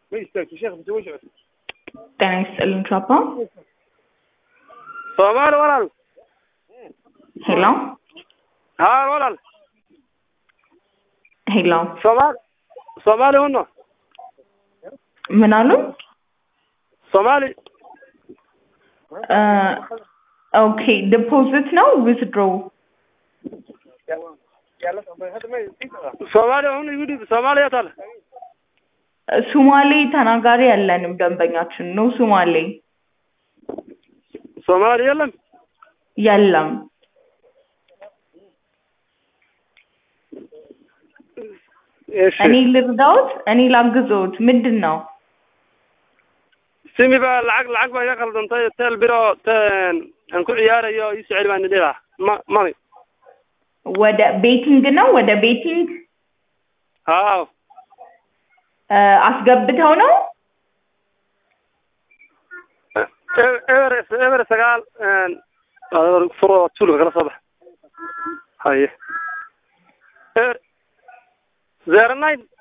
ma istaagto sheekh mise way socotay ጤና ይስጥልን ቻፓ soomaali walaal ሄሎ haa walaal ሄሎ soomaali soomaali huno ምን አሉ? soomaali ኦኬ ዲፖዚት ነው ዊዝድሮ soomaali hun igu dhib soomaaliya taale ሱማሌ ተናጋሪ ያለንም ደንበኛችን ነው። ሱማሌ soomaali yelam የለም። እኔ ልርዳዎት? እኔ ላግዘዎት? ምንድን ነው? simi ba lacag lacag baa iga qaldantay tel biro ten aan ku ciyaarayo ii soo celi baan idhi lahaa ma mami ወደ ቤቲንግ ነው? ወደ ቤቲንግ haa አስገብተው ነው? eber eber sagaal furo tuulka kala soo bax haye eber zero nine